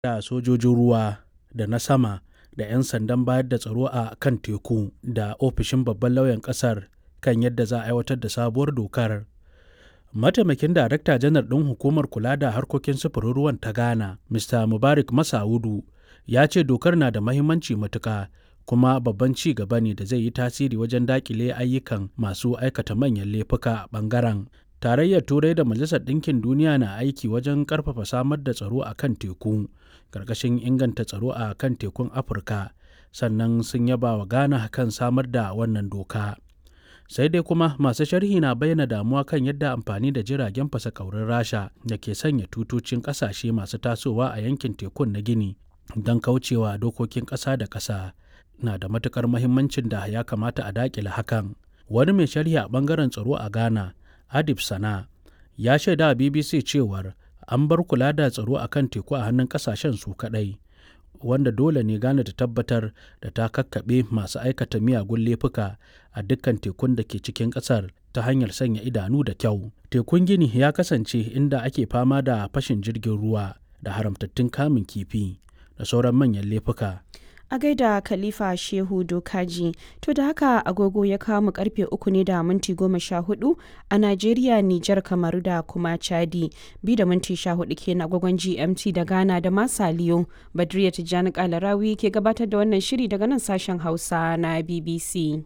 da sojojin ruwa da na sama da 'yan sandan bayar da tsaro a kan teku da ofishin babban lauyan ƙasar kan yadda za a aiwatar da sabuwar dokar. Mataimakin Darakta Janar ɗin Hukumar Kula da Harkokin Sufurin Ruwan ta Ghana, Mr. Mubarak Masa'udu, ya ce dokar na da mahimmanci matuƙa kuma babban ci gaba ne da zai yi tasiri wajen daƙile ayyukan masu aikata manyan laifuka a ɓangaren. Tarayyar Turai da Majalisar Ɗinkin Duniya na aiki wajen ƙarfafa samar da tsaro a kan teku, ƙarƙashin inganta tsaro a kan tekun Afirka, sannan sun yaba wa Ghana kan samar da wannan doka. sai dai kuma masu sharhi na bayyana damuwa kan yadda amfani da jiragen fasa kaurin rasha da ke sanya tutocin kasashe masu tasowa a yankin tekun na gini don kaucewa dokokin ƙasa da ƙasa na da matukar mahimmancin da ya kamata a dakile hakan wani mai sharhi a bangaren tsaro a ghana adib sana ya shaida a bbc cewar an bar kula da tsaro a kan teku a hannun kasashen su kadai wanda dole ne Ghana ta tabbatar da ta kakkaɓe masu aikata miyagun laifuka a dukkan tekun da ke cikin ƙasar ta hanyar sanya idanu da kyau. Tekun Gini ya kasance inda ake fama da fashin jirgin ruwa da haramtattun kamun kifi da sauran manyan laifuka. a gaida khalifa shehu dokaji to da haka agogo ya kawo mu karfe uku ne da minti goma sha hudu a najeriya nijar kamaru da kuma chadi bi da minti sha hudu kenan agogon gmt da ghana da masaliyo badriya tijjani kalarawi ke gabatar da wannan shiri daga nan sashen hausa na bbc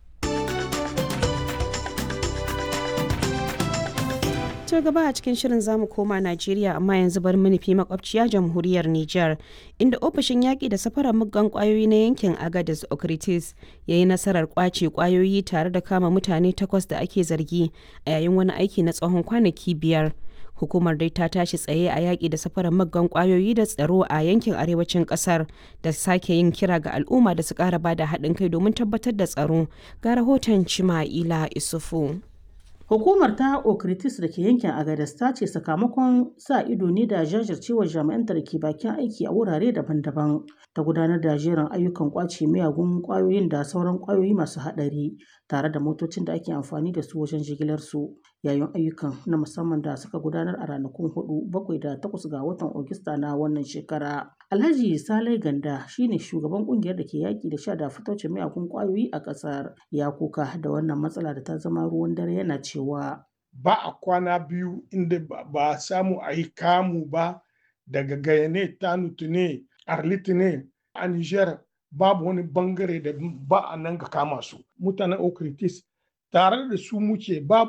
to gaba a cikin shirin zamu koma Najeriya amma yanzu bar mu nufi makwabciya jamhuriyar Nijar inda ofishin yaƙi da safarar muggan ƙwayoyi na yankin Agadez Okritis ya yi nasarar ƙwace ƙwayoyi tare da kama mutane takwas da ake zargi a yayin wani aiki na tsawon kwanaki biyar. Hukumar dai ta tashi tsaye a yaƙi da safarar muggan ƙwayoyi da tsaro a yankin arewacin ƙasar da sake yin kira ga al'umma da su ƙara bada haɗin kai domin tabbatar da tsaro ga rahoton Cima'ila Isufu. Hukumar ta Okritis da ke yankin Agadas ta ce sakamakon sa ido ne da jajircewar jami'anta da ke bakin aiki a wurare daban-daban ta gudanar da jerin ayyukan kwace miyagun kwayoyin da sauran kwayoyi masu haɗari tare da motocin da ake amfani da su wajen jigilar su yayin ayyukan na musamman da suka gudanar a ranakun hudu bakwai da takwas ga watan Ogista na wannan shekara. Alhaji Salai Ganda shine shugaban kungiyar da ke yaki da sha da fitocin miyagun kwayoyi a ƙasar ya kuka da wannan matsala da ta zama ruwan dare yana cewa ba a kwana biyu inda ba a samu a yi kamu ba daga gayane tanutu ne arliti ne a niger babu wani bangare da ba a nan ga kama su mutanen okritis tare da su muke babu